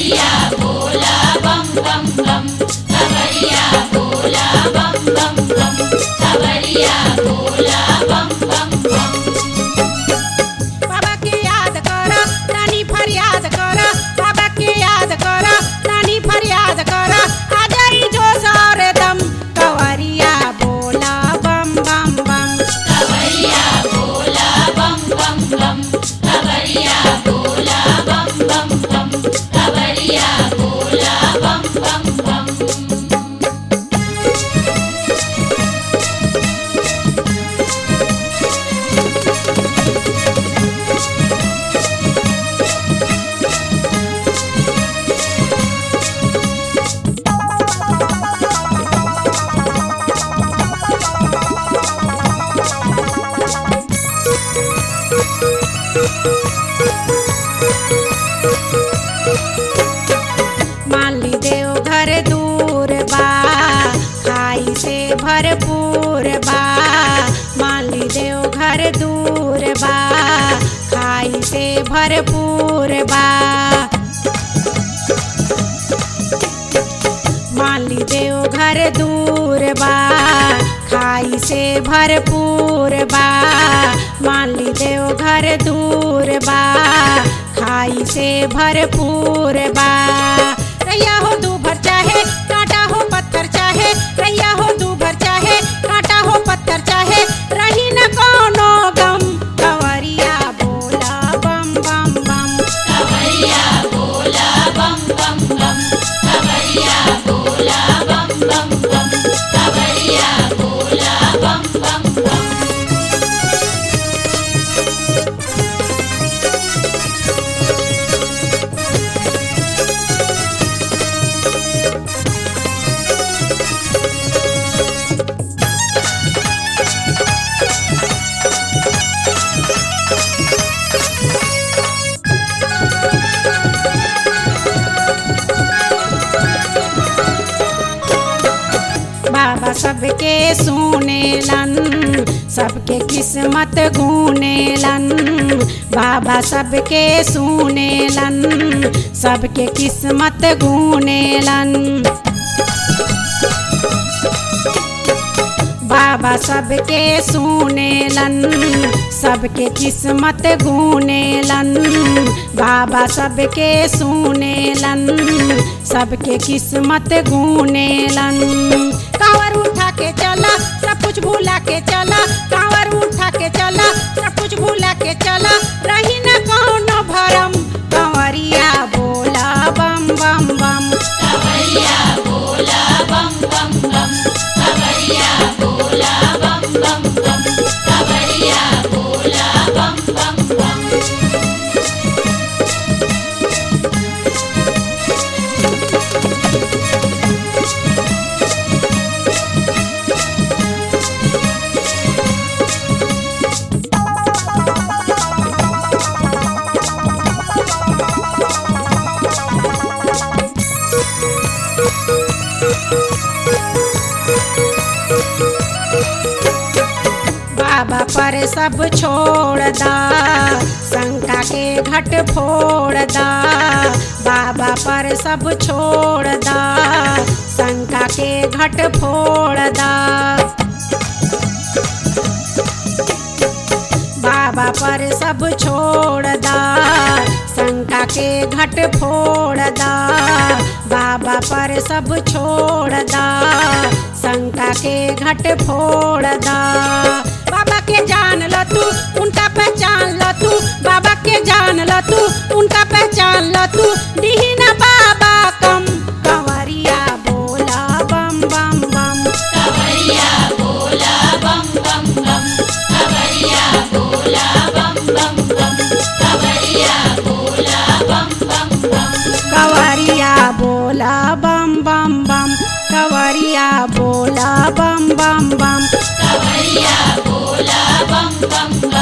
कवरिया बोला बम बम बम कवरिया बोला बम बम बम कवरिया बोला बम बम बम बाबा के याद कर नानी फरियाद कर बाबा के याद कर नानी फरियाद कर आ जाई जो सारे दम कवरिया बोला बम बम बम कवरिया बोला बम बम बम कवरिया बोला बम बम बम कवरिया बोला बम बम बम मान ली देव घर दूर बा खाई से भरपूर बा मान ली देव घर दूर बा खाई से भरपूर बा मान ली देव घर दूर बा खाई से भरपूर बा मान ली देव घर दूर बा खाई से भरपूर बा रैया हो दू भर चाहे कांटा हो पत्थर चाहे रैया हो दू भर चाहे कांटा हो पत्थर चाहे रही न कोनो गम कवरिया बोला बम बम बम कवरिया बोला बम बम बम कवरिया बोला बम बम बम कवरिया बोला बम बम बम बाबा सबके सुनेलन सबके किस्मत गुनेलन बाबा सबके सुनेलन सबके किस्मत गुनेलन बाबा सबके सुनेलन सबके किस्मत गुनेलन बाबा सबके सुनेलन सबके किस्मत गुनेलन कांवर उठा के चला सब कुछ भूला के चला कांवर उठा के चला सब कुछ भूला के चला रही न कौनो भरम कंवरिया बोला बम बम बम कवरिया बोला बम बम बम कवरिया बोला बम बम बम कवरिया बोला बम बम बम बाबा पर सब छोड़ दा शंका के घट फोड़ दा बाबा पर सब छोड़ दा शंका के घट फोड़ दा बाबा पर सब छोड़ दा शंका के घट फोड़ दा बाबा पर सब छोड़ दा शंका के घट फोड़ दा बाबा के जान ल तू उनका पहचान ल तू बाबा के जान ल तू उनका पहचान ल तू दीना बाबा कम कंवरिया बोला बम बम बम कवरिया बोला बम बम बम कवरिया बोला बम बम बम कवरिया बोला बम बम बम कवरिया बोला बम बम बम कवरिया बोला बम बम बम कवरिया बोला बम बम